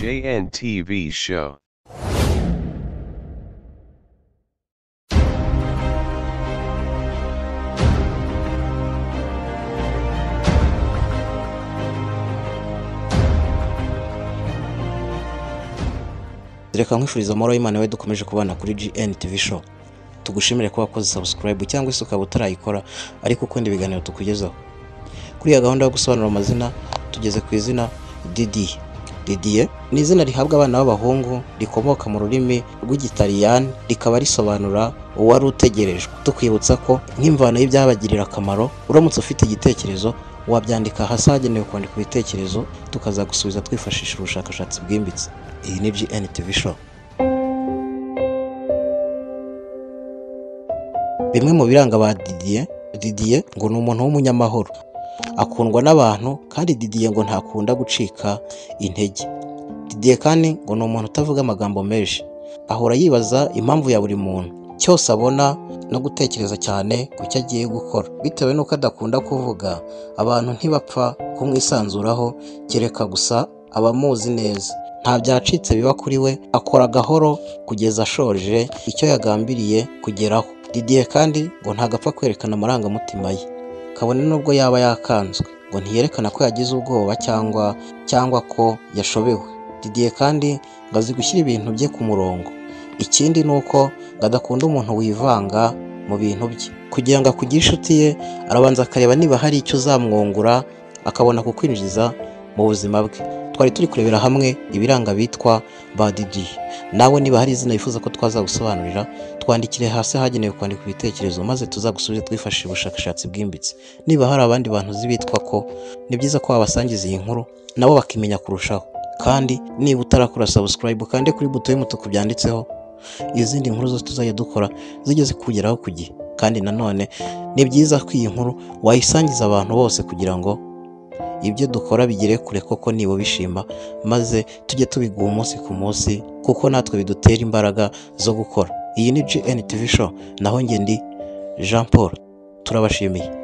JNTV show. reka nkwifuriza amahoro y'imana we dukomeje kubana kuri GN TV show tugushimire kuba wakoze subscribe cyangwa se ukaba utarayikora ariko ukunda ibiganiro tukugezaho kuri iyi gahunda yo gusobanura amazina tugeze ku izina Didier Didier ni izina rihabwa abana b'abahungu rikomoka mu rurimi rw'igitaliyani rikaba risobanura uwari utegerejwe tukwibutsa ko nk'imvano y'ibyabagirira akamaro uramutse ufite igitekerezo wabyandika hasi hagenewe kwandika ibitekerezo tukaza gusubiza twifashisha ubushakashatsi bwimbitse iyi ni GN TV show bimwe mu biranga ba Didier Didier ngo ni umuntu w'umunyamahoro akundwa n'abantu kandi Didier ngo ntakunda gucika intege Didier kandi ngo ni umuntu utavuga amagambo menshi ahora yibaza impamvu ya buri muntu cyose abona no gutekereza cyane ku cyo agiye gukora bitewe n'uko adakunda kuvuga abantu ntibapfa kumwisanzuraho kereka gusa abamuzi neza nta byacitse biba kuri we akora gahoro kugeza ashoje icyo yagambiriye kugeraho Didier kandi ngo ntagapfa kwerekana amarangamutima ye kabone n'ubwo yaba yakanzwe ngo ntiyerekana ko yagize ubwoba cyangwa cyangwa ko yashobewe Didier kandi ngo azi gushyira ibintu bye ku murongo ikindi ni uko ngo adakunda umuntu wivanga mu bintu bye kugira ngo akugire inshuti ye arabanza akareba niba hari icyo uzamwungura akabona kukwinjiza mu buzima bwe twari turi kurebera hamwe ibiranga bitwa ba Didier nawe niba hari izina wifuza ko twazagusobanurira twandikire hasi hagenewe kwandika ibitekerezo maze tuzagusubize twifashishije ubushakashatsi bwimbitse niba hari abandi bantu uzi bitwa ko ni byiza ko wabasangiza iyi nkuru nabo bakimenya kurushaho kandi niba utarakora subscribe ukande kuri buto y'umutuku byanditseho izindi nkuru zose tuzajya dukora zigeze kugeraho ku gihe kandi nanone ni byiza ko iyi nkuru wayisangiza abantu bose kugira ngo ibyo dukora bigere kure koko nibo bishima maze tujye tubiguha umunsi ku munsi kuko natwe bidutera imbaraga zo gukora iyi ni GN TV show naho njye ndi Jean Paul turabashimiye